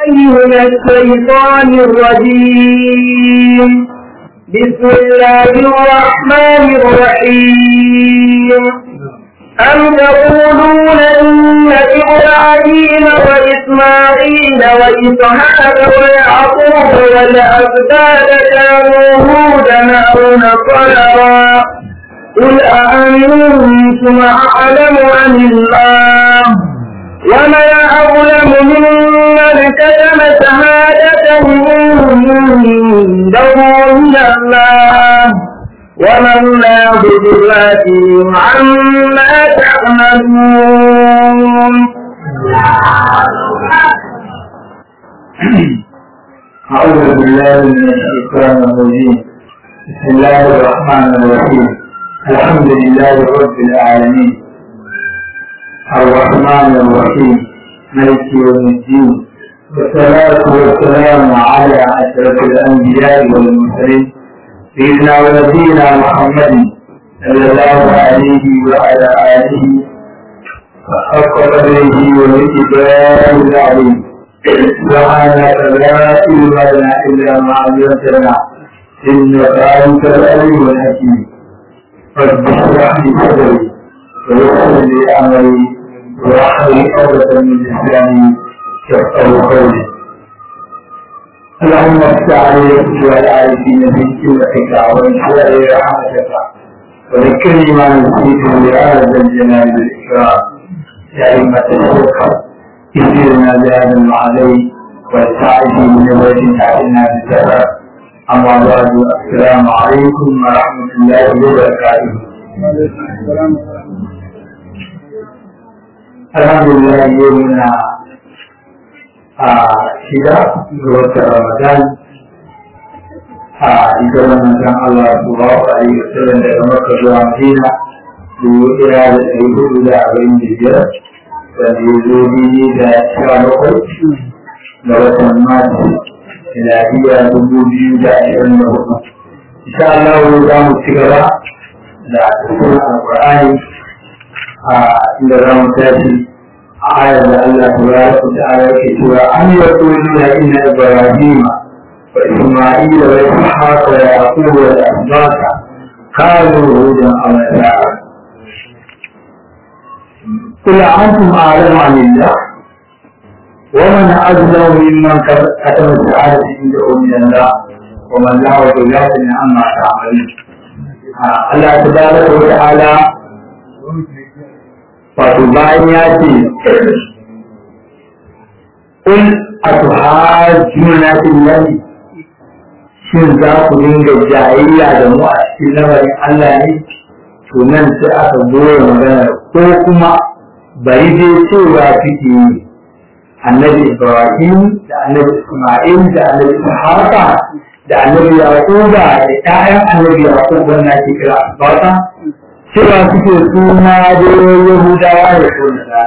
من الشيطان الرجيم بسم الله الرحمن الرحيم أم تقولون إن إبراهيم وإسماعيل وإسحاق ويعقوب والأسباط كانوا هودا أو نصارى قل أأنتم أعلم عن الله ومن أظلم ممن كتم شهادة عنده من الله وما الله بغافل عما تعملون أعوذ بالله من الشيطان الرجيم بسم الله الرحمن الرحيم الحمد لله رب العالمين الرحمن الرحيم ملك يوم الدين والصلاة والسلام على أشرف الأنبياء والمرسلين سيدنا ونبينا محمد صلى الله عليه وعلى آله وحق قدره ومقداره العظيم سبحانك لا علم لنا إلا ما علمتنا إنك أنت العليم الحكيم رب اشرح لي صدري ويسر لي أمري واحلل عقدة من لساني يفقهوا قولي اللهم افتح علي والعارفين في كلك وانشر لي رحمتك وذكرني ما نسيته لهذا الجلال والاكرام يا ائمه الشيخ كثيرنا بهذا المعلي والسعي من وجه تعلنا بالسفر اما بعد السلام عليكم ورحمه الله وبركاته الحمد لله يومنا a shida ga watan Ramadan a ita wannan san Allah subhanahu wa ta'ala sallan daga Makka zuwa Madina dubu ɗaya da ɗari hudu da arba'in da biyar wanda ya zo daidai da sha bakwai ga watan Mati miladiya dubu biyu da ashirin da hudu. Insha Allah za mu ci gaba da tafsirin Alƙur'ani a inda za mu tashi آية الله تبارك وتعالى كتوى أن يقولون إن إبراهيم وإسماعيل وإسحاق ويعقوب والأسباط كانوا هودا أو نصارى قل أنتم أعلم عن الله ومن أظلم ممن كتم السعادة عنده من الله ومن له بغافل عما تعملون الله تبارك وتعالى wato bayan ya ce in a tuhajjuna fillahi shin za ku dinga jayayya da mu a cikin lamarin Allah ne to nan sai aka goya magana ko kuma bari dai cewa suke yi annabi Ibrahim da annabi Isma'il da annabi Ishaqa da annabi Yaquba da ƴaƴan annabi Yaqub wannan ake kira Asbata cewa suke suna da Yahudawa da suna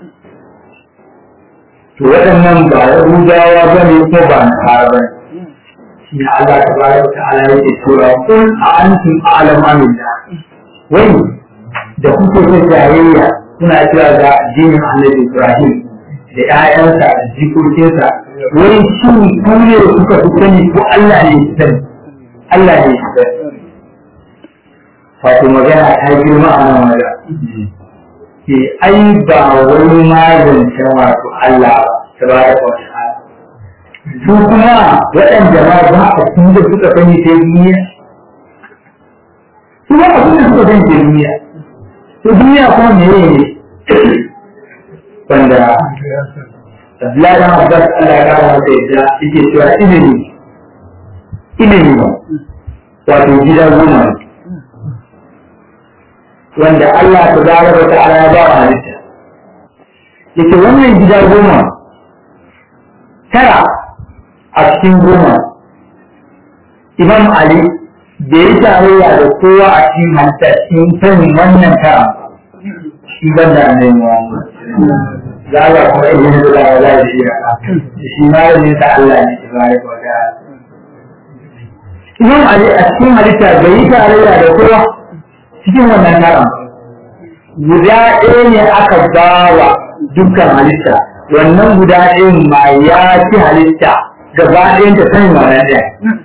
To waɗannan ba Yahudawa ba ne ko ba Nasara ba ne. Shi ne Allah ta bayar da ta'ala yake cewa kun a antum alam amilla. Wai da kuke ta jayayya kuna cewa ga addinin Annabi Ibrahim da ƴaƴansa da jikokinsa wai shi ku ne kuka fi sani ko Allah ne ya sani. Allah ne ya sani. wato magana ta girma a nan wajen ke ai ba wani magancin wato Allah ta ba da wata su kuma waɗanda ma ba a cikin da suka sani ta duniya su ba a cikin da suka sani ta duniya to duniya kuma me ne wanda Abdullahi dan Abbas Allah ya kara masa yadda yake cewa ilimi ilimi wato gida goma ne wanda Allah ta zara da ta'ala ya ba wa halitta yake wannan gida goma tara a cikin goma Imam Ali da ya tarayya da kowa a cikin halitta cikin sanin wannan tara shi ban da annabi Muhammad za a kuma iya da za a za a shi shi ma ne ta Allah ne ta bari ko da Imam Ali a cikin halitta bai yi tarayya da kowa cikin wannan taron guda ɗaya ne aka ba wa dukkan halitta wannan guda ɗayan ma ya ci halitta gaba ɗayan ta sanin wannan ɗaya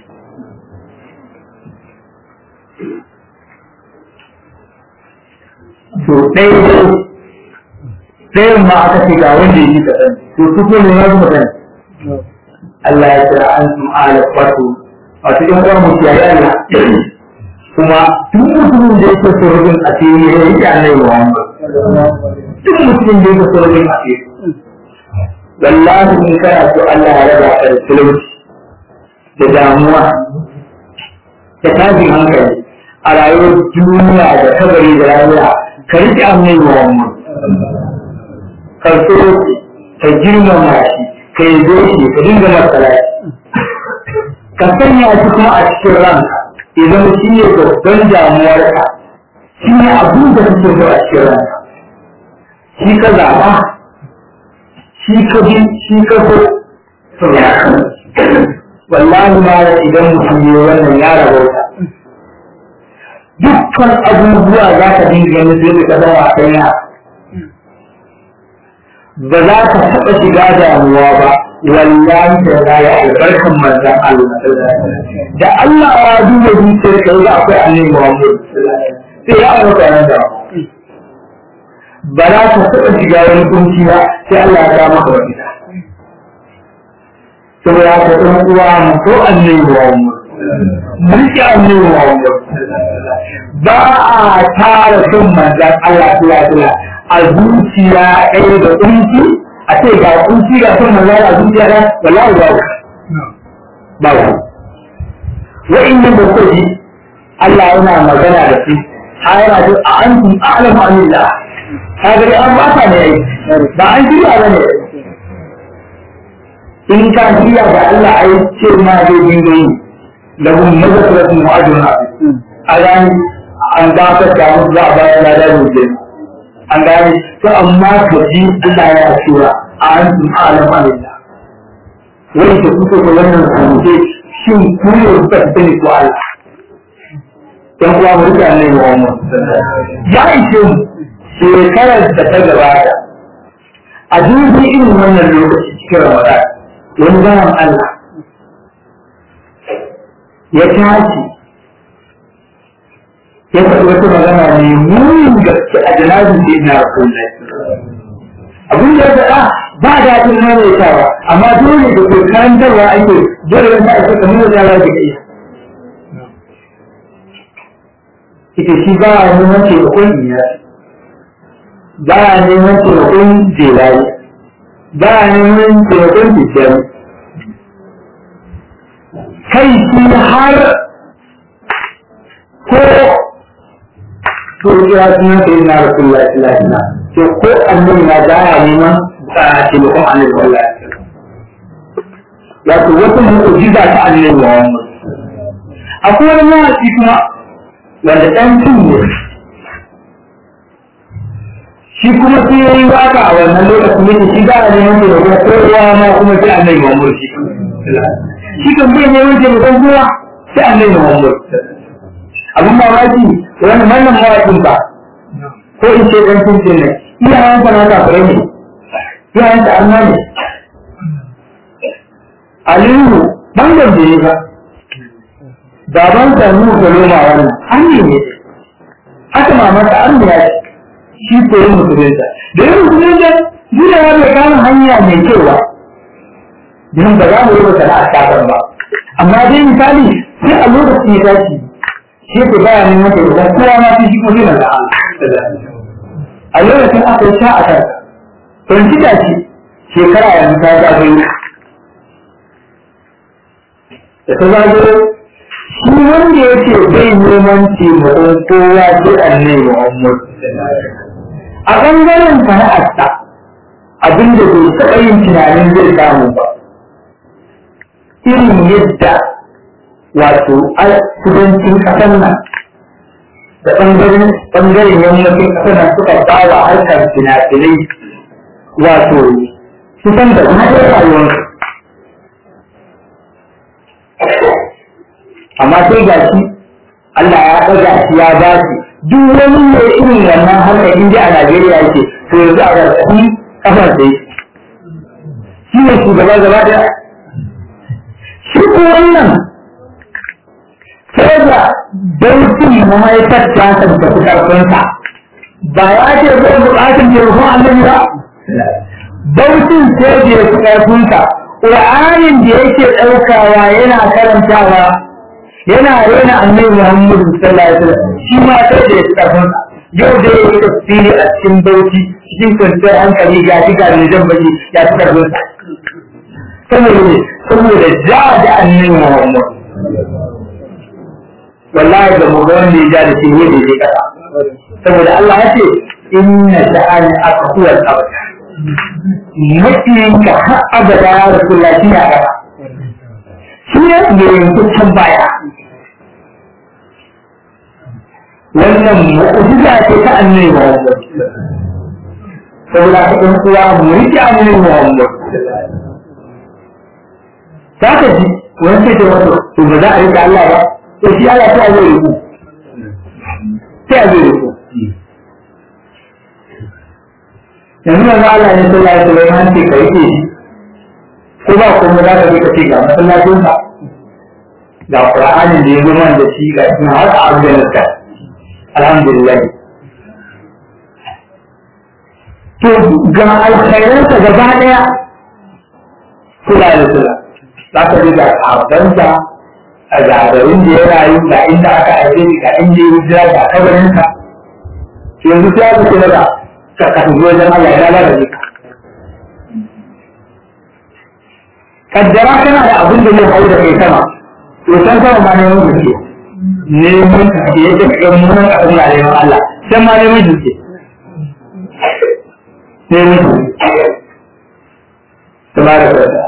to ɗaya dai ɗayan ma aka ce ga wanda ya ji kaɗan to su ko ne ya zama kaɗan Allah ya kira an sun ala wato wato ɗan uwan mu kiyaye Allah kuma duk mutumin da yake so rubin asiri ya yi annabi Muhammad duk mutumin da yake so rubin asiri wallahi in kana so Allah ya raba ka da talauci da damuwa da tashin hankali a rayuwar duniya da kabari da rayuwa ka riƙe annabi Muhammad ka so ka girmama shi ka yi shi ka dinga masala ka sanya shi kuma a cikin ranka idan shi ne babban damuwarka shi ne abin da kake so a cikin ranka shi ka zaɓa shi ka bi shi ka so to ya wallahi ma idan mutum ne wannan ya rabauta dukkan abubuwa za ka dinga ganin sai ka zama a kan ba za ka taɓa shiga damuwa ba wallahi da za ya albarkan manzan Allah da Allah ya duba zuciyar ka za akwai annabi Muhammad sai ya aure nan da ba za ka taɓa shiga wani kunci ba sai Allah ya kama ka wani saboda ka ɗan uwa mu ko annabi Muhammad mulki annabi Muhammad ba a tara son manzan Allah ya a zuciya ɗaya da kunci a ce ga kunci ga son manzan a zuciya ɗaya wallahi ba ba ba wa'innan da kuka ji Allah yana magana da su a yana ce a antum a'lamu anillah ka gari an ba ta ne ba an shirya ba ne in ka shirya da Allah a yi ce ma zai dinga yi da kun mazakaratun mu'ajirun a gani an ba ka samu za a bayan lada ne an gane to amma ka ji Allah ya cewa a antum a'lamu anillah wani da kuka ga wannan sanke shin ku ne kuka sani ko Allah dan uwa mu rika ne wa mu ya ishe mu shekarar da ta gabata a dubi irin wannan lokaci cikin Ramadan wani zaman Allah ya tashi ya faɗi wata magana ne muyin gaske a janazin da ina rasulullahi abin da ya faɗa ba daɗin maimaitawa amma dole da ke karantarwa ake dole wanda ake kamar da ya ke iya ita shi ba a neman taimakon iya ba a neman taimakon jelaye ba a neman taimakon tijjani kai shi har ko to ya suna sai na rasulullah sallallahu alaihi wasallam to ko annabi na da ya neman taimakon annabi sallallahu alaihi wasallam wato wata mu'jiza ta annabi Muhammad akwai wani mawaki kuma wanda ɗan cin ne shi kuma sai ya yi waka a wannan lokacin yake shi ba a neman taimakon kowa ma kuma sai annabi Muhammad shi shi kan bai neman taimakon kowa sai annabi Muhammad abin mamaki wani wannan mawakin ba ko in ce ɗan cin ne iyayen sa na kafirai ne iyayen sa amma ne Aliyu bangon da ya ba baban sa nu da loma wannan an ne ne haka mamar ta an ya shi ko yin musulunta da yin musulunta duk ya bai kama hanya mai kyau ba don ba za mu yi wata na'a shafar ba amma dai misali sai a lokacin ya tashi shi ko baya neman ta idan kowa ma shi ko zai na a lokacin aka yi sha a kansa don kita ce shekara yanzu ta zagayo da ta zagayo shi wanda ya ce bai neman taimakon kowa sai annai Muhammad a ɓangaren sana'arsa abin da bai taɓa yin tunanin zai samu ba irin yadda wato a kudancin ƙasar nan da ɓangaren ɓangaren yammacin ƙasar nan suka bawa harkar fina-finai wato kusan da na rayuwarsu amma sai ga shi Allah ya ɗaga shi ya ba shi duk wani mai irin wannan harkar inda a Najeriya yake to yanzu a ƙarƙashin kafar da shi ne shugaba gaba daya shi ko wannan sai da daukin mahaifar ta tabbata karfinsa ba ya ce zai buƙatar taimakon annabi ba daukin sai da ya fi karfinsa ƙur'anin da yake ɗaukawa yana karantawa yana rena annabi muhammadu sallallahu alaihi wasallam shi ma sai da ya fi karfinsa yau da ya yi tafsiri a cikin bauchi cikin kwanciyar hankali ga shi ga jan baki ya fi karfinsa saboda ne saboda ja da annabi muhammadu wallahi da mu ga wanda ya ja da shi ne da ya kasa saboda Allah ya ce inna sha'ani aka huwa al-abada makiyin ka har abada ya rasulullah shi ya kasa shi ne da yanzu can baya wannan mu'jiza ce ta annabi Muhammad saboda ka ɗan uwa mu rike annabi Muhammad za ka ji wani sai da wato to ba za a rike Allah ba to shi Allah ta zai rubu sai a zai rubu yanzu manzo Allah ne sallallahu alaihi wasallam ce kai ke ko ba kuma za ka je ka ce ga masallacin sa ga Qur'ani da ya zama da shi ga shi har a aljanna alhamdulillah to ga alkhairansa gaba daya sallallahu alaihi wasallam za ka ji ga sahabbansa a zagarin da ya rayu ga inda aka aike ni ga inda ya hijira ga kabarinsa yanzu sai aka ce daga ka ka tafi wajen Allah ya lalata ka kaddara kana da abin da zai hau da kai sama to san sama ma neman gaske neman gaske yake ga munan abin da neman Allah san ma neman gaske neman gaske tabaraka wa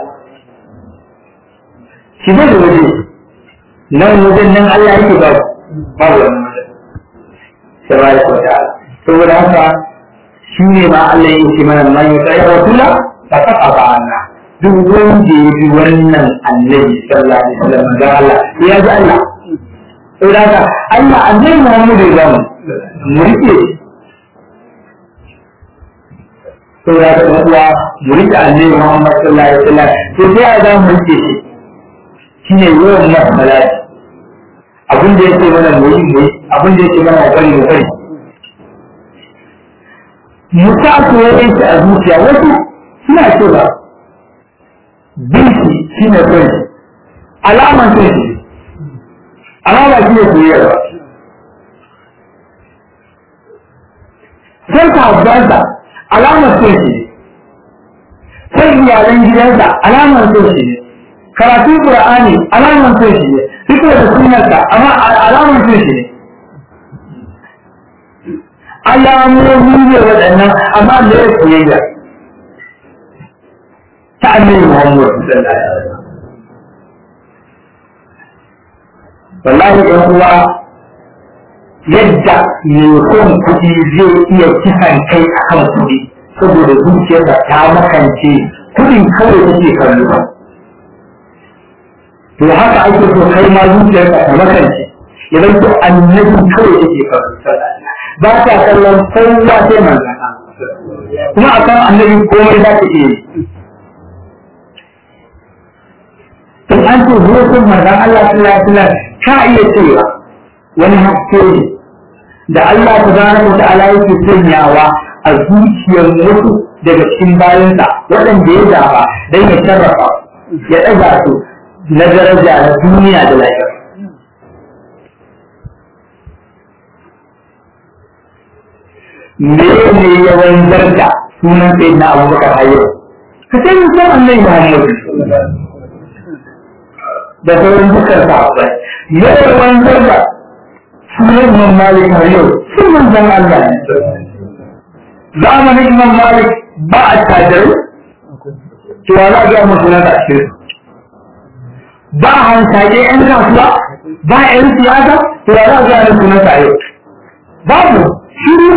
shi da waje nan wajen nan Allah yake ba babu wannan wajen tabaraka wa ta'ala saboda haka shi ne ma Allah ya ce mana man yuta ya rasula ta kafa ba Allah duk wanda ya bi wannan annabi sallallahu alaihi wasallam ga Allah ya ji Allah saboda haka Allah annabi Muhammad ya zama mu rike saboda haka dan uwa mu rike annabi Muhammad sallallahu alaihi wasallam to sai ya za mu rike shi shine yawan masa malaki abin da yake mana mu yi mu yi abin da yake mana bari mu bari musa soyayyen shi a zuciya wasu suna cewa binki shi ne son shi alaman son shi alama shi ne soyayya sai ka habbansa alaman son shi sai iyalan gidansa alaman son shi ne karatun qur'ani alaman son shi ne fito da sunarsa amma alaman son shi ne alamomi ne waɗannan amma da ya soyayya ta annabi Muhammad sallallahu alaihi wasallam wallahi ɗan uwa yadda mai son kuɗi zai iya kisan kai akan kuɗi saboda zuciyarsa ta makance kuɗin kawai take kallo to haka ake so kai ma zuciyarka ta makance idan to annabi kawai take kallo sallallahu ba ta kallon kowa sai manzan kuma a kan annabi komai za ta iya yi in an ce zuwa sun manzan Allah sallallahu alaihi wasallam ka iya cewa wani haske ne da Allah tabaraka wa ta'ala yake sanyawa a zuciyar wasu daga cikin bayansa waɗanda ya zaba don ya sarrafa ya ɗaga su na daraja na duniya da lafiya me ne ya wanzar da sunan sai na abubakar a yau ka sai musan annai muhammadu da sauran dukkan sahabbai me ya wanzar da sunan imam malik a yau sun manzan allah ne zamanin imam malik ba a tajirai to wa za a gaya masu nan a cikin ba a hansake yan kasuwa ba a yan siyasa to wa za a gaya masu nan a yau babu shiru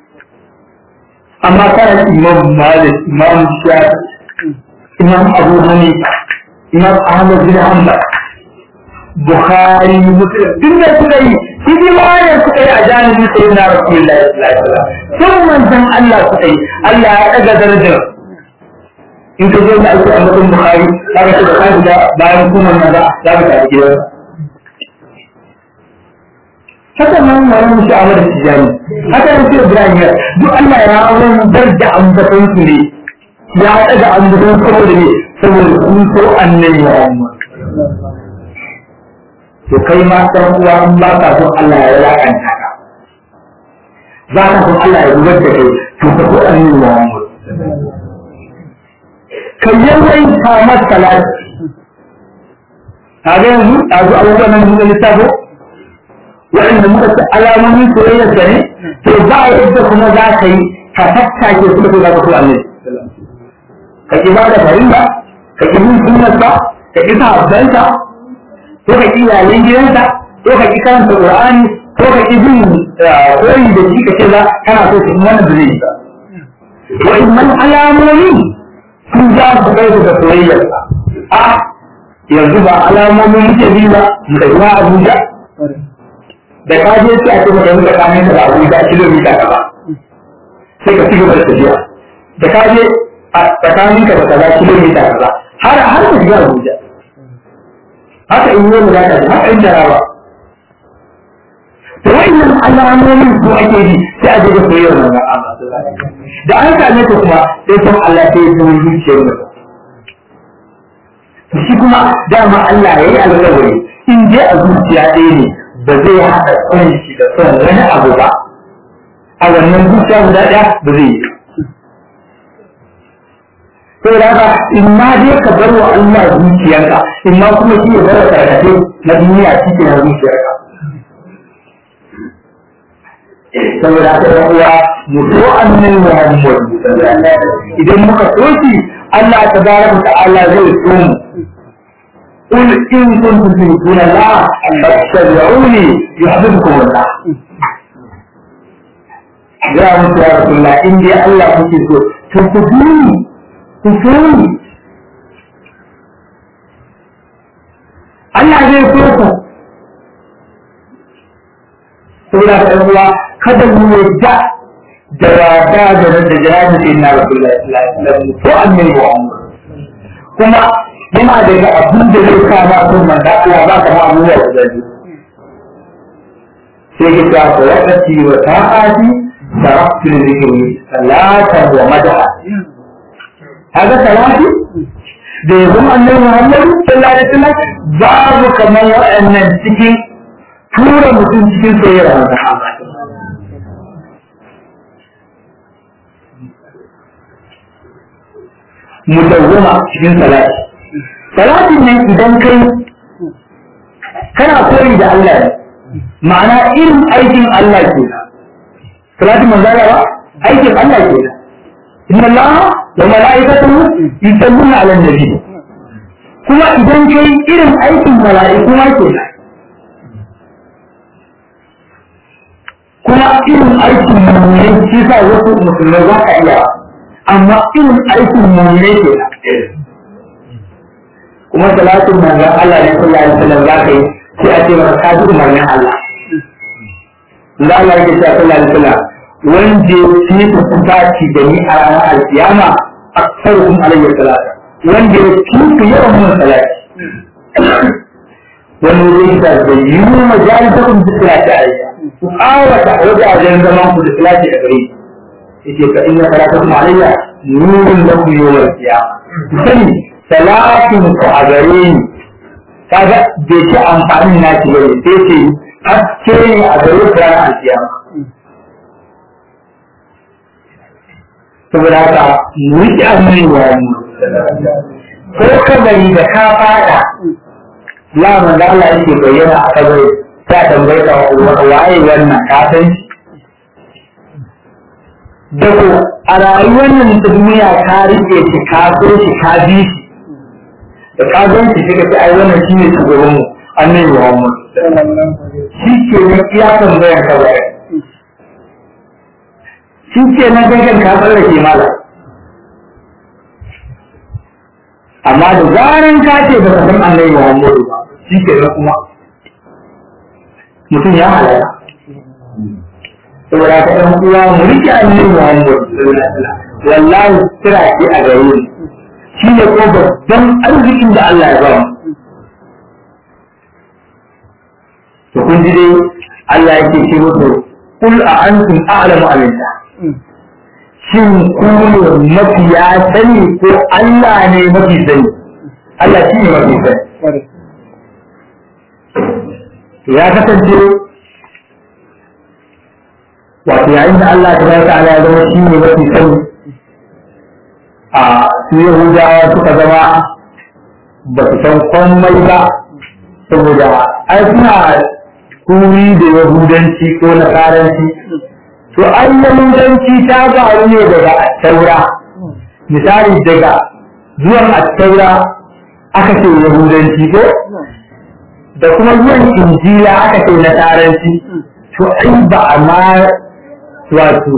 amma kana imam malik imam shafi imam abu hanifa imam ahmad bin hanbal bukhari muslim duk da suka yi hidimar suka yi a janibin sai na rasulullahi sallallahu alaihi wasallam sun manzan Allah suka yi Allah ya daga darajar in ka zo da ake ambaton Bukhari za ka ce da kai da bayan kuma nan za za ka tafi gidan haka nan wani mushi a wadda tijani haka nan sai Ibrahim ya duk Allah ya wanzar da ambaton su ne ya haɗa da ambaton saboda ne saboda sun so annabi Muhammad to kai ma san uwa in ba ka so Allah ya lakanta ka za ka so Allah ya zubar da kai to ka so annabi Muhammad ka yawaita masa salati kaga yanzu a zo abubuwan nan da lissafo waɗanda muka ci alamomin soyayyar da ne to ba a yadda kuma za ka yi ka tattake su da za ka so annabi ka ki ba da farilla ka ki bin sunnarsa ka ki sahabbansa ko ka ki iyalan gidansa ko ka ki karanta qur'ani ko ka ki bin koyi da shi ka ce za kana so su wannan da zai yi ba wa'annan alamomi sun za su kai da soyayyar a yanzu ba alamomin muke bi ba mu da ruwa Abuja da ka je sai a ce maka yanzu tsakanin da Abuja kilomita kaza sai ka cigaba da tafiya da ka je a tsakanin ka da kaza kilomita kaza har har ka shiga Abuja haka in yi da haka in jarawa to wa'annan alamomin su ake bi sai a je da soyayyar manzon Allah da an same ta kuma sai san Allah sai ya zama zuciyar mutum shi kuma dama Allah ya yi alƙawari in dai a zuciya ɗaya ne ba zai haɗa son shi da son wani abu ba a wannan zuciya guda ɗaya ba zai yi to da haka in ma dai ka bar wa Allah zuciyarka in ma kuma shi ya bar wa tarkace na duniya cikin na zuciyarka saboda haka yan uwa mu so annabi Muhammad idan muka so shi Allah tabaraka ta'ala zai so mu قل إن كنتم تحبون الله فاتبعوني يحببكم الله يا mutu ya Rasulullah in dai Allah kuke so to ku bi ni ku so ni Allah zai so ku saboda ka ɗan uwa kada mu yadda da wata da da jihadi sai na Rasulullah sallallahu alaihi wasallam ko annabi Muhammad kuma yana daga abin da zai kama sun manzo Allah ba ka ma abubuwa da zai sai ki ta ko wakati wa ta'ati taraktu zikri salatan wa madha haka salati da yanzu annabi Muhammad sallallahu alaihi wasallam babu kamar wa'annan cikin tura mutum cikin soyayyar manzo Allah mudawwama cikin salati salatin nan idan kai kana koyi da Allah ne ma'ana irin aikin Allah ke salatin manzara ba aikin Allah ke inna Allah wa mala'ikatuhu yusalluna 'alan nabi kuma idan kai irin aikin mala'iku ma ke kuma irin aikin mummune shi sa wasu musulmai za ka iya amma irin aikin mummune ke kuma salatin manzon Allah ne sallallahu alaihi wasallam za ka yi sai a ce maka ka ji umarnin Allah da Allah yake cewa sallallahu alaihi wasallam wanda ya fi kusaci da ni a ranar alkiyama aksaruhum alayhi salata wanda ya fi ku yawan mun salati wani zai ta da yiwu majalisakum bi salati alayya ku awata wajen zaman ku da salati a gare yake fa inna salatakum alayya nurun lakum yawmal qiyamah sani salatin ku a gare ni kaga bai ci amfanin na ci bane sai ce haske ne a gare ku ranar alkiyama saboda haka mu yi annabi wa mu ko kabari da ka fada la manzo Allah yake bayyana a kabari ta tambaye ka waye wannan ka san shi da ko a rayuwar nan ta duniya ka rike shi ka so shi ka bi shi da ka gan shi sai ka ce ai wannan shine shugaban mu annabi Muhammad shi ke ne iya tambayar ka bai shi ke nan gangan ka tsallake mala amma da zaran ka ce ba ka san annabi Muhammad ba shi ke nan kuma mutum ya halaya saboda ka ɗan uwa mu rike annabi Muhammad wallahi kira ce a gare ni shi ne ko babban arzikin da Allah ya ba mu to kun ji dai Allah yake ce musu kul a antum a'lamu amillah shin ku ne mafiya sani ko Allah ne mafi sani Allah shi ne mafi sani to ya kasance wato yayin da Allah ta baraka ala ya zama shi ne mafi sani a su Yahudawa suka zama ba su san komai ba saboda ai suna kuri da Yahudanci ko Nasaranci to an yahudanci ta faru ne daga attaura misali daga zuwan attaura aka ce yahudanci ko da kuma zuwan injila aka ce nasaranci to ai ba a ma wato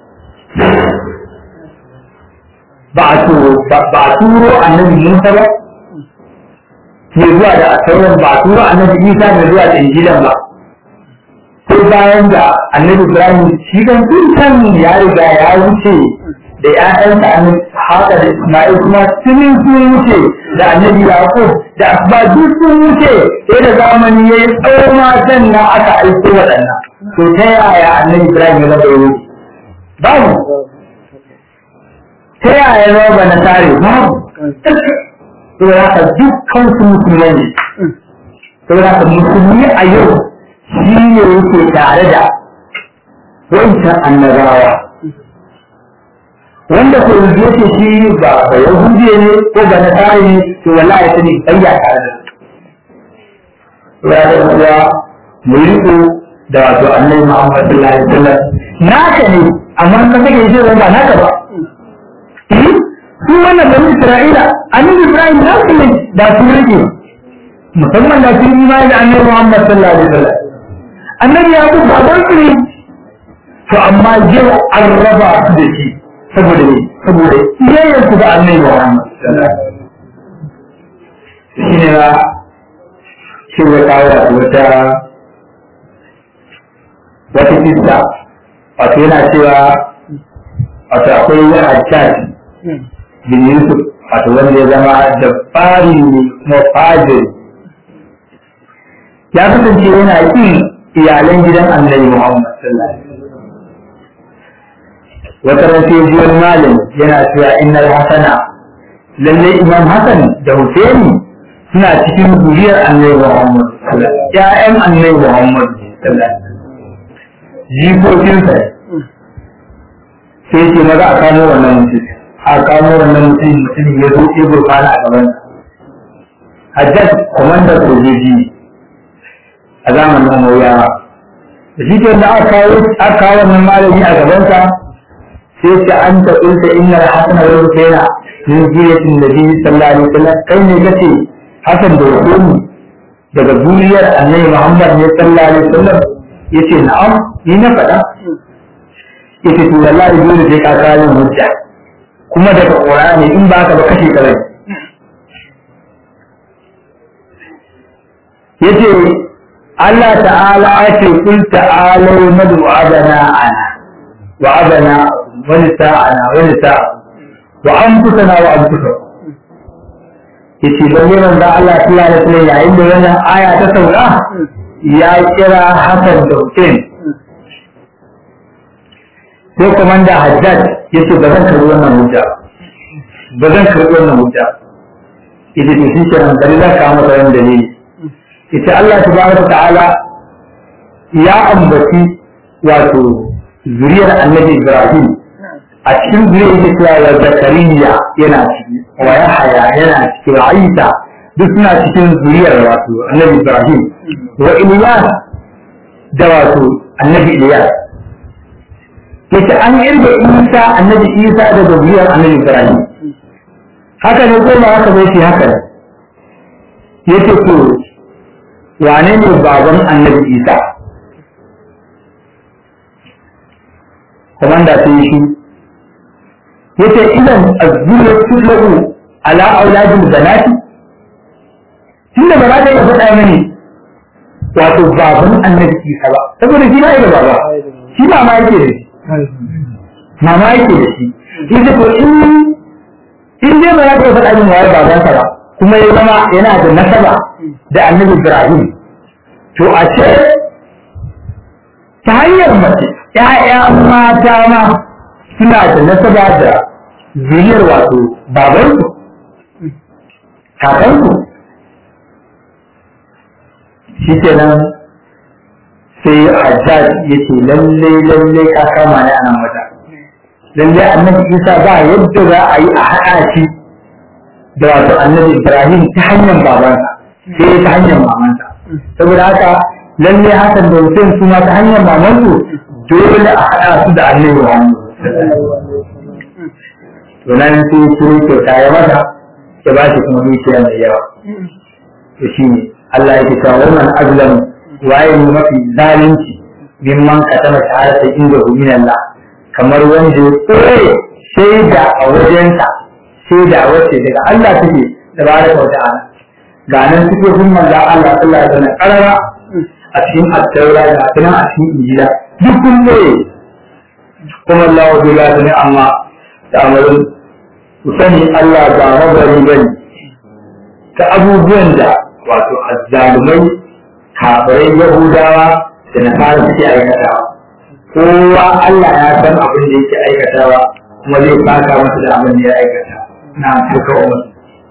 ba a ba a turo annabi musa ba ke zuwa da attauran ba a turo annabi isa da zuwa da injilan ba sai bayan da annabi ibrahim shi kan kan ya riga ya wuce da ƴaƴansa annabi haka da isma'il kuma tunin sun wuce da annabi yaqub da asba duk sun wuce sai da zamani yayi tsawo matan na aka aiko waɗannan to ta yaya annabi ibrahim ya zama yau babu ta yaya ya zama na tare babu to haka dukkan su musulmai ne to haka musulmi a yau shi ne yake tare da wancan annabawa wanda ko yanzu yake shi ba ba yahudiya ne ko ba na tare ne to wallahi ya sani bayya tare da ya da kuwa mu riko da wato annabi Muhammad sallallahu alaihi wasallam naka ne amma ka kake shi ba naka ba su wannan bani Isra'ila annabi Ibrahim na su ne da su rike musamman da su imani da annabi Muhammad sallallahu alaihi wasallam annabi ya ku baban su ne to amma yau an raba su da shi saboda ne saboda iyayen su da annabi Muhammad shi ne na shi ya kawo wata wata kista wato yana cewa wato akwai wani hajjaj bin Yusuf wato wanda ya zama da fari kuma fajiri ya kasance yana kin iyalan gidan annabi Muhammad sallallahu alaihi wasallam wata ran sai ji wani malam yana cewa innal hasana lalle imam hasan da husaini suna cikin zuriyar annabi Muhammad sallallahu alaihi wasallam ƴaƴan annabi Muhammad sallallahu alaihi wasallam jikokinsa sai ce maza a kamo wannan mutum a kamo wannan mutum mutum ya zo ya gurfana a gaban hajjaj kwamandar sojoji a zamanin mawuyawa da shi ke da aka kawo wannan malami a gabansa sai ce an ta ƙulta inna da hasan wa rukaina min jiyatin da biyu sallallahu alaihi wasallam kai ne kace hasan da hukumi daga duniyar annabi muhammad ne sallallahu alaihi wasallam yace na'am ni na faɗa yace to wallahi dole sai ka kawo hujja kuma daga qur'ani in ba ka ba kashe ka bai yace Allah ta'ala ake kul ta'alau nadu abana ana wa abana wa nisa'ana wa nisa'a wa anfusana wa anfusakum yace lalle manzo Allah sallallahu alaihi wasallam yayin da wannan aya ta sauka ya kira Hassan da Hussein sai komanda Haddad yace ba zan karbi wannan hujja ba zan karbi wannan hujja yace to shi kenan bari zan kawo masa wani dalili yace Allah tabaraka ta'ala ya ambaci wato zuriyar Annabi Ibrahim a cikin zuriyar yake cewa wa Zakariya yana ciki wa Yahaya yana ciki wa Isa duk suna cikin zuriyar wato Annabi Ibrahim wa Ilyas da wato Annabi Ilyas yace an irga Isa Annabi Isa da zuriyar Annabi Ibrahim haka ne ko ba haka bai shi haka yace to wane ne baban Annabi Isa komanda sai shi yace idan azzuru tudlahu ala auladil banati tunda ba za ta iya faɗa mini wato baban annabi Isa ba saboda shi ba da baba shi mama yake da shi mama yake da shi yace to in in dai ba ya taɓa faɗa min waye babansa ba kuma ya zama yana da nasaba da annabi Ibrahim to a ce ta hanyar mace ‘ya'ya mata ma suna da nasaba da zuriyar wato babansu kakansu shi kenan sai hajjaj ya ce lalle lalle ka kama ne a nan wata lalle annabi isa ba yadda za a yi a haɗa shi da wato annabi ibrahim ta hanyar babansa sai ta hanyar mamansa saboda haka lalle hakan da hussein su ma ta hanyar mamansu dole a haɗa su da annabi muhammad to nan sai kiro kyauta ya mata ya ba shi kuma dukiya mai yawa to shi ne Allah ya cewa wannan azlam waye ne mafi zalunci mimman katama shahadata inda hu min Allah kamar wanda ya tsoye shaida a wajensa shaida wacce daga Allah take da ba da kauta ana ga nan suke sun manzo Allah sallallahu alaihi wasallam karara a cikin at-taura da kuma a cikin injila duk kun ne kuma Allah wa bila ne amma da amarin ku sani Allah ba mabari bane ta abubuwan da wato azzalumai kafirai yahudawa da nasara suke aikatawa kowa Allah ya san abin da yake aikatawa kuma zai saka masa da abin da ya aikata na suka umar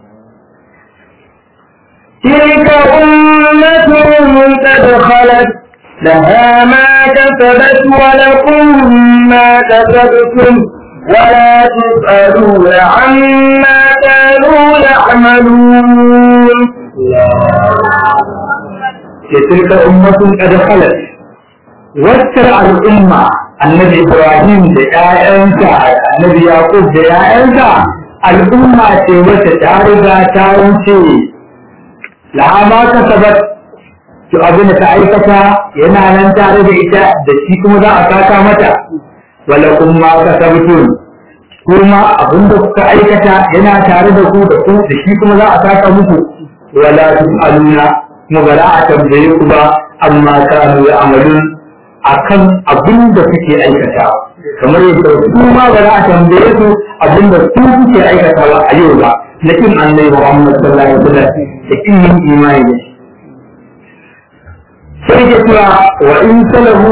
تلك أمة قد خلت لها ما كسبت ولكم ما كسبتم ولا تسألون عما كانوا يعملون تلك أمة قد خلت وتر الأمة النبي إبراهيم دعاء النبي يعقوب دعاء الأمة وتتعرض تاونتي laha ma kasabat to abin da ta aikata yana nan tare da ita da shi kuma za a saka mata wala kun ma kasabtun kuma abin da kuka aikata yana tare da ku da ku da shi kuma za a saka muku wala tusaluna kuma ba za a tambaye ku ba amma kanu ya amalun akan abin da kuke aikata kamar yadda su ma ba za a tambaye su abin da su kuke aikatawa a yau ba na kin annabi Muhammad sallallahu alaihi wasallam da kin yin imani da shi sai ke cewa wa in salahu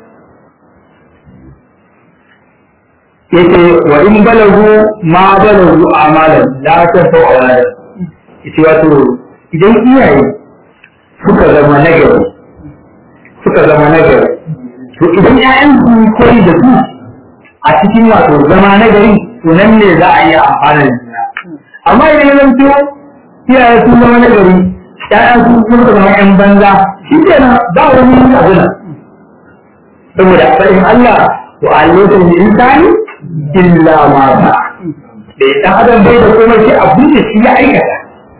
yace wa in balagu ma balagu amalan la ta sau awalan yace wato idan iyaye suka zama nagari suka zama nagari to idan ƴaƴan su koyi da su a cikin wato zama nagari to nan ne za a yi amfana da juna amma idan ya zanto iyaye sun zama na gari ƴaƴan sun sun zama ƴan banza shi ke nan ba wani yin abu nan saboda faɗin Allah wa alaikun da insani illa ma ba da ya ɗan adam bai da komai shi abin da shi ya aikata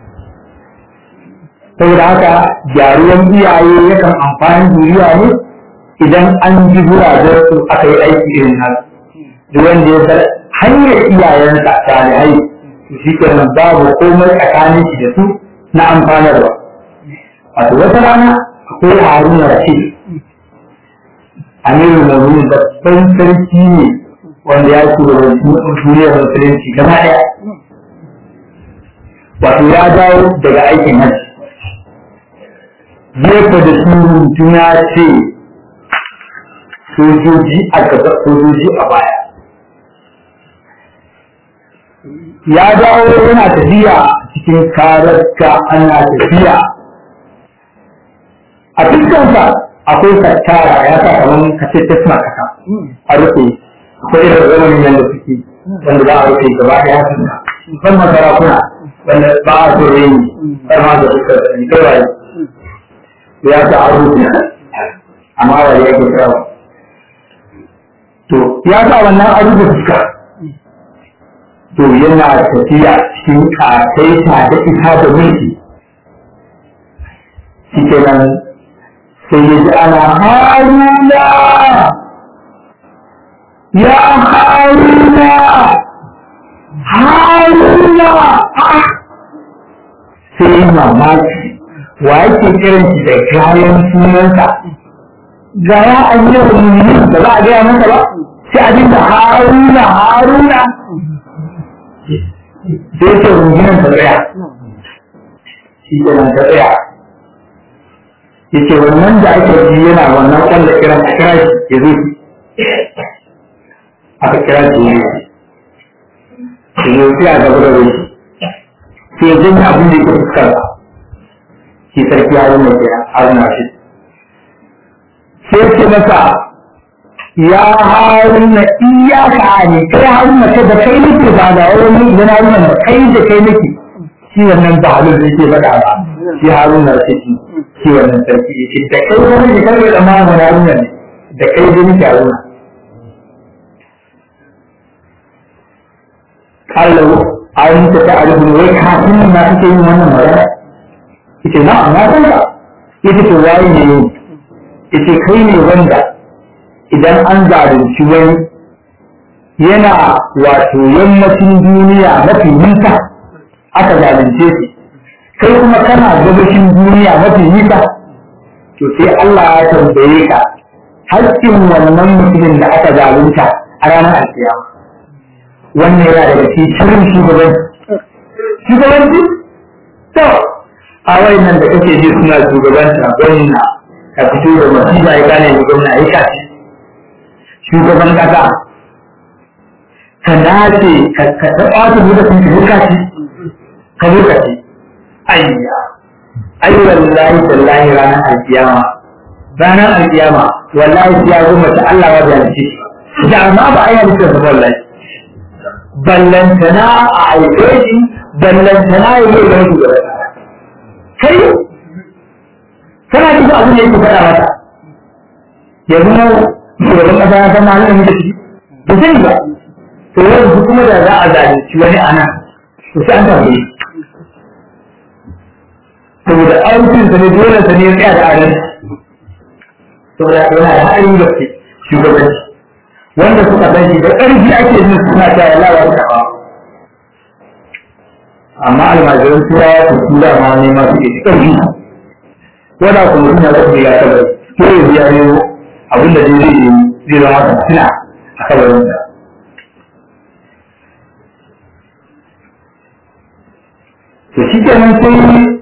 saboda haka gyaruwan iyaye yakan amfani duniya ne idan an ji guraben su aka yi aiki irin nan duk wanda ya san hanyar iyayensa salihai shi kenan babu komai tsakanin shi da su na amfanarwa wato wata rana akwai haruna rashid amiru mu'minin babban sarki ne wanda ya shugabanci duniyar musulunci gaba ɗaya wato ya dawo daga aikin hajji jefa da surutu ya ce sojoji a gaba sojoji a baya ya dawo yana tafiya cikin kararka ana tafiya a fuskansa akwai kattara ya sa kamar kace ta suna kasa a rufe akwai irin zamanin yadda suke wanda za a rufe gaba ɗaya fuska musamman sarakuna wanda ba a so rai har ma da fuskar da ni kawai ya sa a rufe amma ba ya ke kirawa to ya sa wannan a rufe fuska to yana tafiya cikin ƙasaita da ita da mulki shi kenan sai ya ji ana haruna ya haruna haruna sai yi mamaki wa yake kiran shi da kayan sunansa ga ya an yi wa da za a gaya masa ba sai a dinga haruna haruna sai ce rungunan ta tsaya shi ke nan ta tsaya ya ce wannan da ake ji yana wannan kwallo kiran a kira shi ya zo aka kira shi ne shi ne sai a gaba da rai sai ya janye abin da yake fuskar shi sarki haruna ke haruna shi sai ce masa ya haruna iyaka ne kai haruna ka da kai nake ba da wani da na haruna da kai da kai nake shi wannan ba halin da yake faɗa ba shi haruna ce shi shi wannan sarki yake da kai wani da kai da ma wani haruna ne da kai da nake haruna kallo an ta ta arifin wai kafin na kake yin wannan magana yace na na san ka yace to waye ne yace kai ne wanda idan an zalunci wani yana wato yammacin duniya mafi nisa aka zalunce shi kai kuma kana gabashin duniya mafi nisa to sai Allah ya tambaye ka haƙƙin wannan mutumin da aka zalunta a ranar alkiyama wannan yana daga cikin shirin shugabanci shugabanci to a wayannan da kake ji suna shugabanta gwamna ka fito da masifa ya gane ni gwamna ya kaci shugaban kasa ka nace ka taɓa su da sun ka kaci ka lokaci ayya ai wallahi tallahi ranar alkiyama ranar alkiyama wallahi ya zo mace Allah wa da shi da amma ba ai halitta ba wallahi ballantana a aike shi ballantana ya yi da wasu gaba kai kana cikin abin da yake faɗa mata yanzu na shugaban ƙasa ya san halin da muke ciki ba sani ba to yanzu kuma da za a zalunci wani a nan to sai an tambaye saboda aikin sa ne dole sa ne ya tsaya da adalci saboda yana da haɗarin gaske shugabanci wanda suka san shi da ƙarfi ake yin suna ta yi lawa da ba amma almajiran turawa su tura ma ne ma suke da ƙarfi wanda kuma suna da ya taɓa ko ya biya ne abin da zai zai zai zama ta suna a kabarin sa to shi kenan sai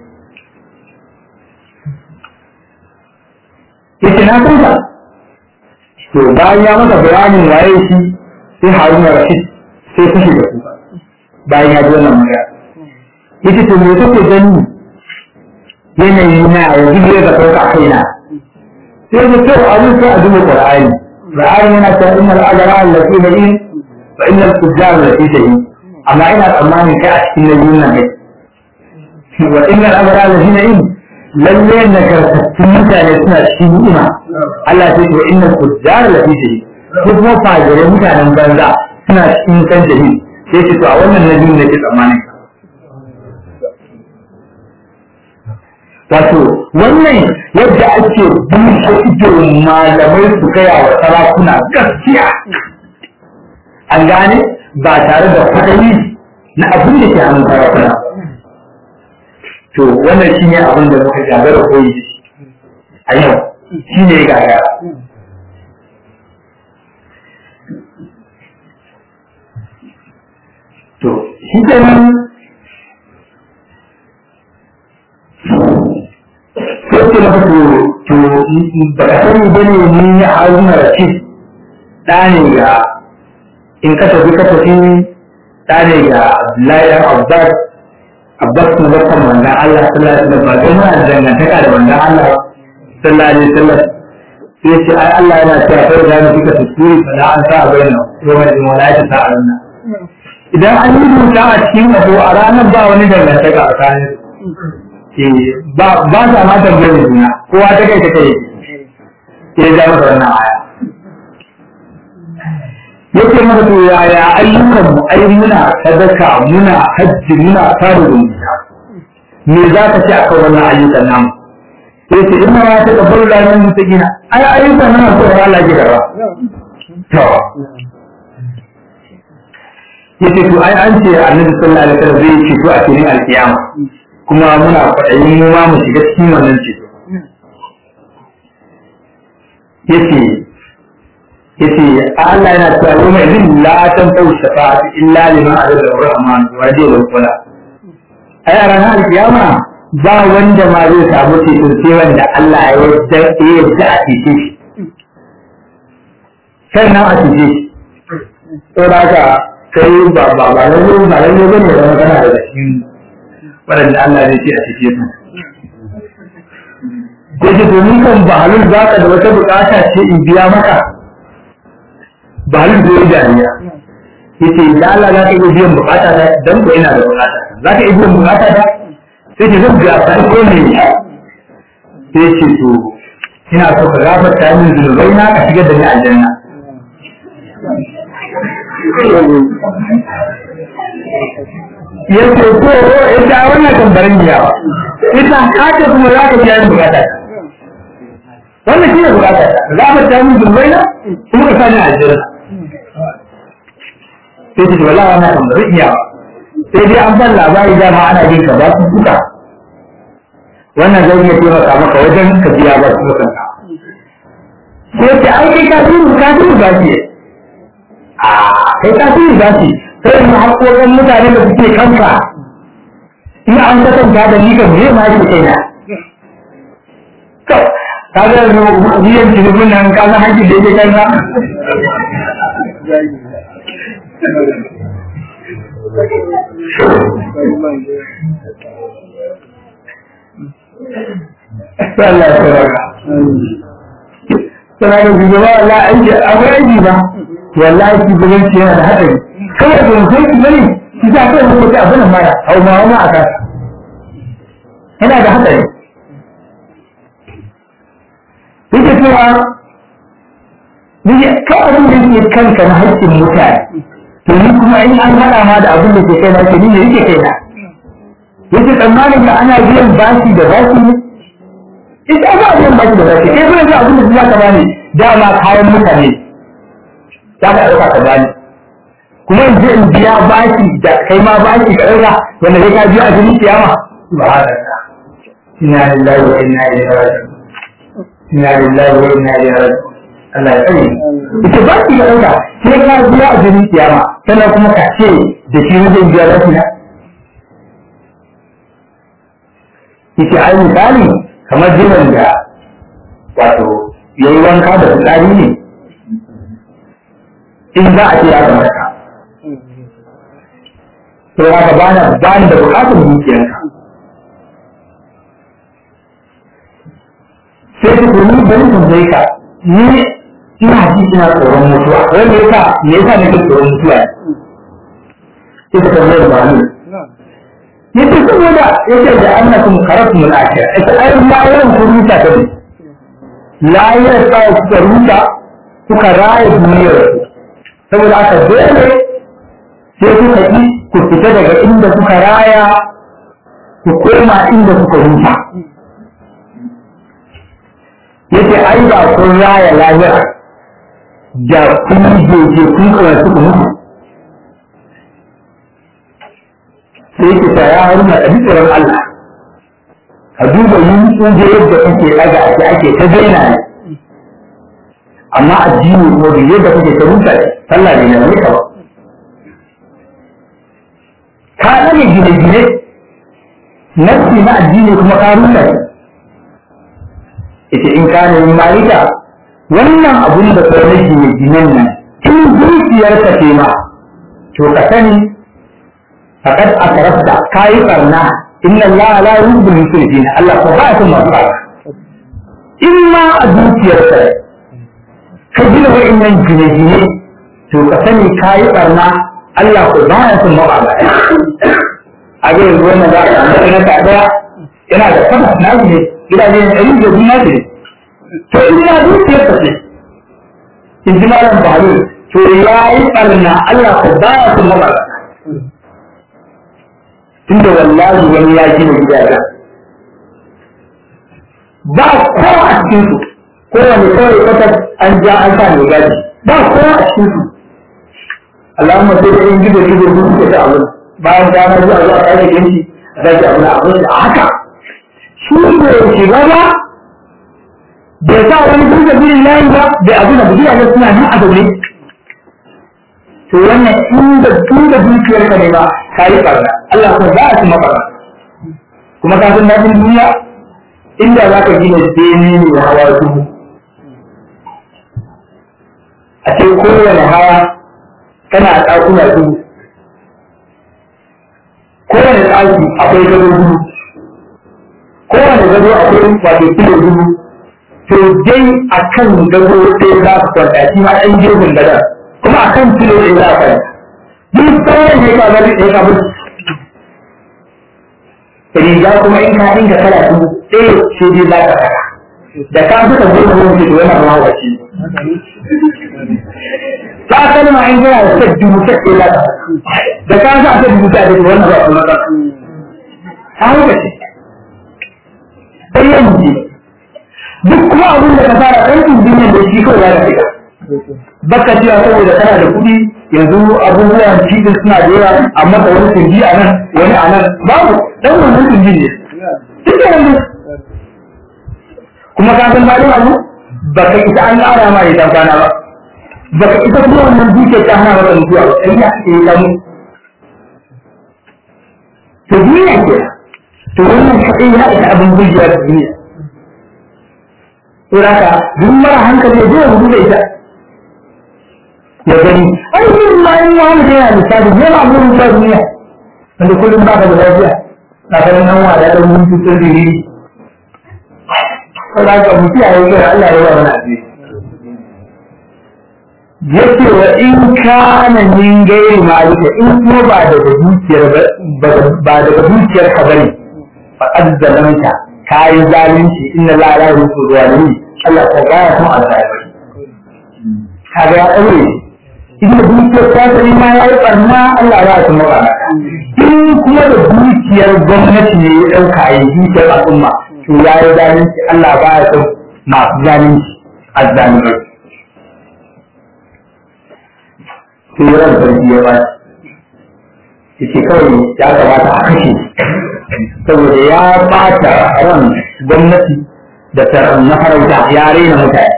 yake na san ka to bayan ya masa bayanin waye shi sai haruna rashid sai fashe da kuka bayan ya ji wannan magana yace to me kake gani yanayi na yanzu ne da kauka kaina sai da kyau a sai a duba qur'ani qur'ani yana cewa innal ajra allati bayin fa innal fujjar allati tahin amma ina tsammanin kai a cikin nabiyin nan kai wa innal ajra allati bayin lalle nagartattun mutane suna cikin ni'ima Allah ya ce wa innal fujjar lafi jahi ko kuma fajirai mutanen banza suna cikin kan jahi sai ce to a wannan nabi ne ke tsammanin wato wannan yadda ake bushe ido malamai su gaya wa sarakuna gaskiya an gane ba tare da kwaɗayi na abin da ke hannun sarakuna to wannan shi ne abin da muka gagara koyi a yau shi ne gagara to shi ke nan sai ce maka to to ba ka sani ba ne ni ya haruna rashid ɗa ne ga in ka tafi ka tafi ɗa ne ga abdullahi ɗan abbas abbas na bakon manzan Allah sallallahu alaihi wasallam ba kai muna dangantaka da manzan Allah sallallahu alaihi wasallam sai ce ai Allah yana cewa kai da mu kika tsuri fa la an sa baina yawma din wala ta sa ranna idan an yi rubuta a cikin abu a ranar ba wani dangantaka a tsakanin ba ba ta ma tambayar juna kowa ta kai ta kai ke ja masa wannan aya yake maka to yaya ayyukan mu ai muna sadaka muna hajji muna tare da me za ka ci akan wannan ayyukan namu yace in ma ta kabbalu da nan mutagina ai ayyukan nan ko Allah ya gaba to yace to ai an ce annabi sallallahu alaihi wasallam zai ce to a cikin alkiyama kuma muna kwaɗayin mu ma mu shiga cikin wannan ceto yace yace Allah yana cewa yau mai zin la tan tau shafa'ati illa liman azza rahman wa jalla wala ai a ranar kiyama ba wanda ma zai samu ceton sai wanda Allah ya yarda ya yarda a cece shi sannan a cece shi to da haka kai ba ba ba lalle ba lalle bane da magana da cikin waɗanda Allah zai ce a cece su yake domin kan bahalul za ka da wata bukata ce in biya maka bahalul zai dariya yace da Allah za ka iya biyan bukata ta dan ko ina da bukata za ka iya biyan bukata ta sai ce zan biya ta ko ne sai ce to ina so ka gafarta min zunubai na ka shigar da ni aljanna yace ko ita wannan tambarin yawa ita haka kuma za ka biya min bukata ta wannan shi ne bukata za mu ta mun zunubai na kuma ka sani aljanna sai ce wala wannan kan bari iya sai dai an ban labari da ma ana jin ka ba su duka wannan zai iya taimaka maka wajen ka biya ba su duka sai ce ai kai ka turu ka turu ba shi a kai ka turu ba shi sai mu haƙoƙin mutane da suke kanka in an kasanta da ni kan me ma shi kaina ka ga biyan tilibin nan ka san haƙƙin da yake kanka Allah ya tsaraka. Sana da shugaba Allah aiki akwai aiki ba. Wallahi shugabanci yana da haɗari. Kawai da mutum ki bane ki sa kai mutum ta abin mara hau ma wani a kasa. Yana da haɗari. Yake cewa Nake kai abin da yake kanka na haƙƙin mutane. To ni kuma in an haɗa ma da abin da ke kai na ke ni ne yake kai na. Yake tsammanin ka ana biyan bashi da bashi ne? ita ba a yin baki da zaki kai kuma abin da za ka bani dama kayan mutane za ka ɗauka ka bani kuma in je in biya baki da kai ma baki ka ɗauka wanda kai ka biya a jini kiyama ba haka inna lillahi wa inna ilaihi raji'un inna lillahi wa inna ilaihi raji'un Allah ya tsare ita baki ka ɗauka sai ka biya a jini kiyama sannan kuma ka ce da shi wajen biya baki na ita ai misali kamar jinan da wato ya yi wanka da fitsari ne in za a ce ya kamata to haka ba na ba da bukatar dukiyanka sai ku kuni bari ku zai ka ni ina ji ina tsoron mutuwa wanda yasa me yasa nake tsoron mutuwa sai ka tambayar ba ni yace saboda yace da annakum karatum al-akhir ita ai ma yawan ku ruta ta ne la ya sa ku ruta kuka raye duniyar saboda aka dole sai kuka yi ku fita daga inda kuka raya ku koma inda kuka ruta yace ai ba kun raya lahira da kun jeje kun kawai suka mutu sai ki ta ya haruna a tsoron Allah ka duba yin tsuje yadda kake daga ake ake ta daina ne amma addini ko da yadda kake ta rusa ne sallah ne na ka ba ka rage gine-gine nafsi na addini kuma ka rusa ne ita in ka nemi malika wannan abun da ka rage gine-ginen nan in zuciyarka ce ma to ka sani فقد أترفت كاي قرنا إن الله لا يحب المسرفين الله سبحانه وتعالى إما أدوك يرسل كجل وإن الجنجين to ka sani kayi barna Allah ko ba ya sun mawa ba a ga yanzu wannan za a samu na ka daya yana da sama na ne gidaje ne ɗari da biyu ne to in ina dukiyar ka ce in ji malam bahalu to ya yi barna Allah ko ba ya sun mawa ba tunda wallahi wani ya gina gidaje ba kowa a cikin su kowane kawai kwata an ja an sa mai gaji ba kowa a cikin su Allahumma sai da in gido gido su suke ta abin bayan gana zuwa zuwa kai da yanki a zaki abin abin da haka shi ne shiga ba bai sa wani duka birin layi ba bai abu da bugiya da suna nan a zaune to wannan inda tunda dukiyar ka ne ba ka yi barna Allah ko za a ci mabarna kuma ka san daɗin duniya inda za ka gina bene ne da hawa dubu a ce kowane hawa kana a ɗakuna dubu kowane ɗaki akwai gado dubu kowane gado akwai wato kilo dubu to dai a kan gado ɗaya za ka kwanta shi ma ɗan jirgin gadon kuma a kan kilo ɗaya za ka kwanta duk sauran ne ka bari ɗaya ka bari riga kuma in ka dinga kala dubu ɗaya ce dai za ka saka da ka suka zo da wani to yana ma wace ta kalma in kana da sai dubu sai ɗaya za ka da ka sa ta dubu sai da wannan ba kuma ka ta haka ce sai yanzu duk kuma abin da ka fara ɗan duniyar da shi kawai ya fita baka cewa saboda kana da kuɗi yanzu abubuwan cikin suna da yawa amma da wani tunji a nan wani a nan babu dan wannan tunji ne duk da yanzu kuma ka san bayan abu baka isa an ƙara ma ya kwana ba baka isa kuma wannan duke ta hana maka mutuwa ba sai ya ce ya mu to duniya ke to wannan kaɗai ya isa abin gujewa da duniya to haka duk mara hankali ya je ya gudu da ita ya gani ai yin ma in wani da yana misali ne ma burin ta duniya wanda kullum ba ka da lafiya na ganin nan wa da ɗan mun cutar da ni ko da ka mutu a yau Allah ya ba mana asiri yace wa in kana min gairi malika in kuma ba daga dukiyar ba daga dukiyar ka bane fa azzalamta kai zalunci inna la ilaha illa huwa Allah ko ga ya kuma alzalimi kaga ya daure inda dukiyar tasiri ma ya yi barna Allah ya su mara in kuma da dukiyar gwamnati ne ya ɗauka a yi dukiyar al'umma to ya yi zalunci Allah ba ya son masu zalunci a zalimai sai ran sarki ya ba shi ce kawai ya kamata a kashe saboda ya bata ran gwamnati da na farauta ya raina mutane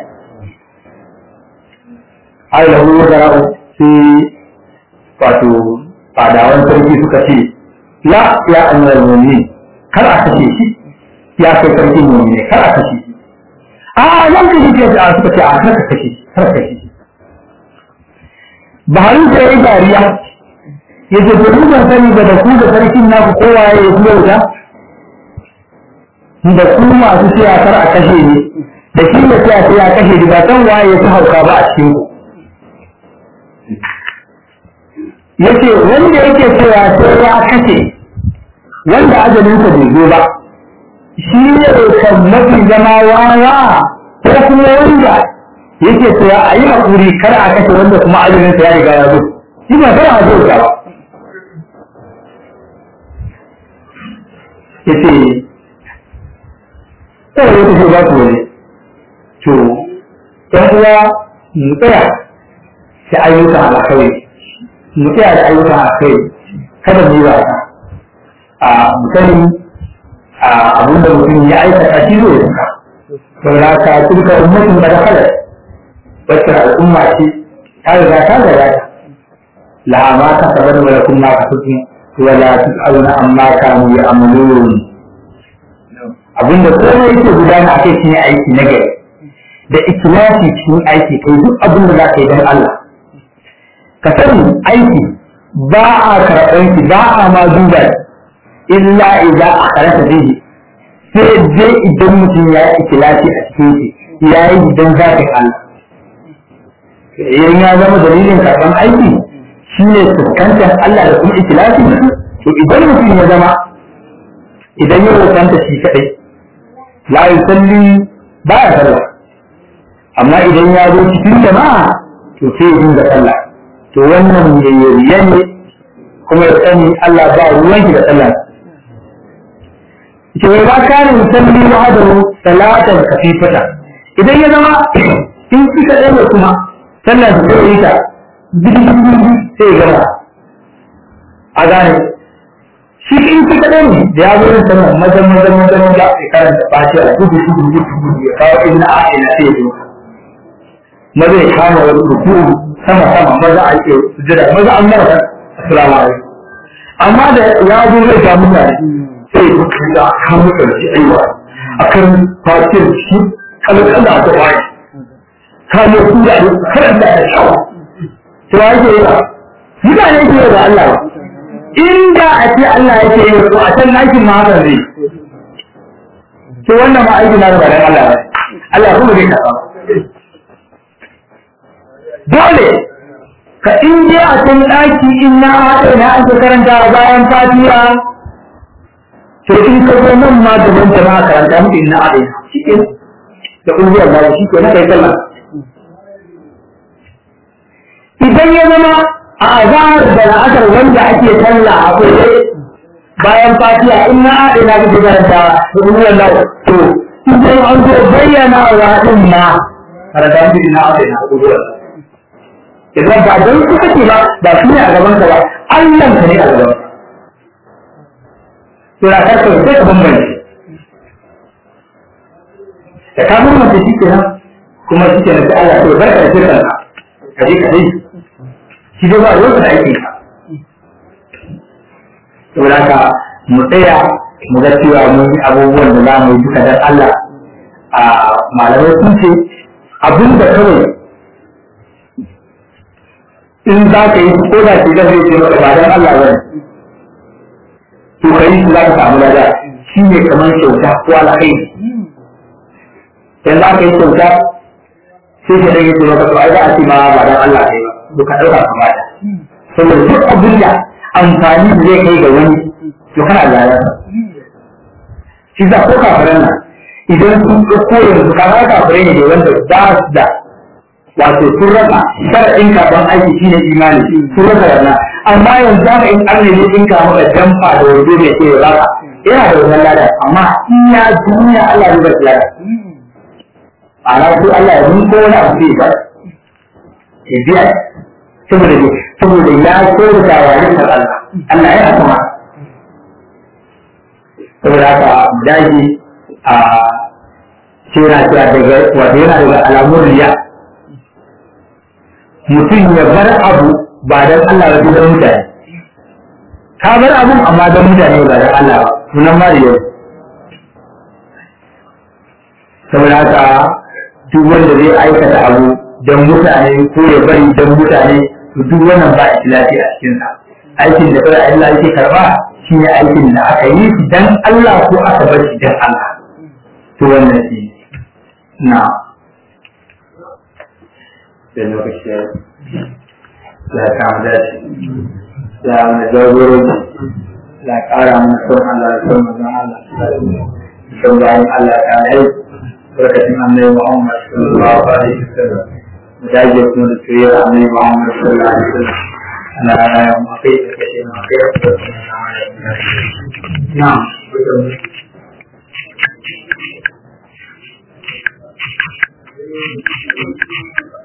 har da wani zara'u sai wato fadawan sarki suka ce la ya annar mu'mini kar a kashe shi ya kai sarki mu'mini kar a kashe shi a nan kashe shi a suka ce a kar ka kashe shi kar ka kashe shi Buhari sai ya dariya ya ce to ku ban sani ba da ku da sarkin naku kowa ya yi wuta da ku masu cewa kar a kashe ni da shi da cewa sai ya kashe ni ba san waye ya fi hauka ba a cikin ku yace wanda yake cewa sai ya kashe wanda ajalinsa bai zo ba shi ne kan mafi zama wawa ko kuma wanda yake cewa a yi haƙuri kar a kashe wanda kuma ajalinsa ya riga ya zo shi ba kar a zo ba yace sai ya tafi ba ku wani to ɗan uwa mu tsaya sai ayyuka alkhairi mu tsaya da ayyukan alkhairi kada mu yi wasa a musani a abin da mutum ya aikata shi zai yanka saboda ka turka ummatin da kala wacce al'umma ce ta riga ta riga ta la ma ka sabar wa lakum ma ka tuki wa la tusaluna amma kanu ya'malun abinda komai yake gudana a kai shine aiki na gari da ikhlasi cikin aiki kai duk abin da za ka yi don Allah ka sani aiki ba a karɓar shi ba a ma duba illa idan a karanta zai sai dai idan mutum ya yi ikilasi a cikin shi ya yi idan zafin Allah idan ya zama dalilin karɓar aiki shi ne fuskantar Allah da kuma ikilasi to idan mutum ya zama idan ya rokanta shi kaɗai la yusalli ba ya sallah amma idan ya zo cikin jama'a to sai ya dinga sallah to wannan yayyariya ne kuma ya sani Allah ba ruwan shi da sallah ke wai ba ka ne musalli wa hadaru salatan kafifata idan ya zama in kika ɗaya kuma sallah su zai yi ta sai ya gama a gane shi in shi kaɗai ne da ya zo yin sama mazan mazan mazan maza ya karanta fati a gudu gudu gudu gudu ya kawo inna a ina sai ya zo maza ya kama wani ruku sama sama maza a ke sujada maza an mara assalamu alaikum amma da ya zo zai ga mutane sai ya kuka da kan mutane shi aiwa a kan fatin shi kalkala da wani kamo su da karanta da shawa to ake yi ba mutane ke yi da Allah ba inda a ce Allah ya ce to a can aikin ma haka zai to wannan ma aikin na da dan Allah ba Allah kuma zai karɓa dole ka in je a can ɗaki in na haɗe na an ka karanta bayan fatiha to in ka zo nan ma gaban jama'a karanta muku in na haɗe shi ke da ƙungiyar ba shi ke na kai sallah idan ya zama a azahar da la'asar wanda ake sallah a kwaye bayan fatiha in na haɗe na kake karanta da ƙungiyar lau to idan an zo bayyana wa ɗin ma karanta muku in na haɗe na ƙungiyar idan ba don su kake ba ba su ne a gaban ka ba Allah ka ne a gaban to da ka sai ka bambance da ka bambance shi kenan kuma shi kenan sai Allah ya barka da shirkan ka ka je ka yi shi dai ba ruwan da aikin ka saboda ka mu tsaya mu ga cewa mun yi abubuwan da za mu yi duka dan Allah a malamai sun ce abin da kawai in za ka yi ko da ke zai ce maka ba dan Allah bane to kai shi za ka samu lada shi ne kamar kyauta ko alkhairi dan za ka yi kyauta sai ka dage ce maka to ai za a ce ma ba dan Allah kai ba to ka dauka ka bada saboda duk abin da amfani da zai kai ga wani to kana da lada shi za ko kafiran nan idan sun ko yanzu ka ga kafirai ne wanda ba su da wato sun rasa sharaɗin karɓar aiki shi ne imani sun rasa yana amma yanzu haka in an nemi in ka maka jamfa da wajen mai ce ya baka yana da wannan lada amma in ya duniya Allah ya bar lada a rasu Allah ya ko wani abu zai ba ya biya saboda ne saboda ya kyautata wa rikar Allah Allah ya kuma saboda haka daji a cewa daga wato yana daga alamun riya mutum ya bar abu ba don Allah ba don mutane ka bar abun amma don mutane ba don Allah ba sunan ma yau saboda haka duk wanda zai aikata abu don mutane ko ya bari don mutane to duk wannan ba ikhlasi a cikin sa aikin da kai Allah yake karba shi ne aikin da aka yi shi dan Allah ko aka bar shi dan Allah to wannan shi na da lokaci ya ya kama dace ya mana jagoroji ya kara mana son Allah da son mazan Allah son bayan Allah ta yi barkatun annabi Muhammad sallallahu alaihi wasallam mu dage kuma da soyayyar annabi Muhammad sallallahu alaihi wasallam ana raya mu kai da kashe mu kai da na Thank you.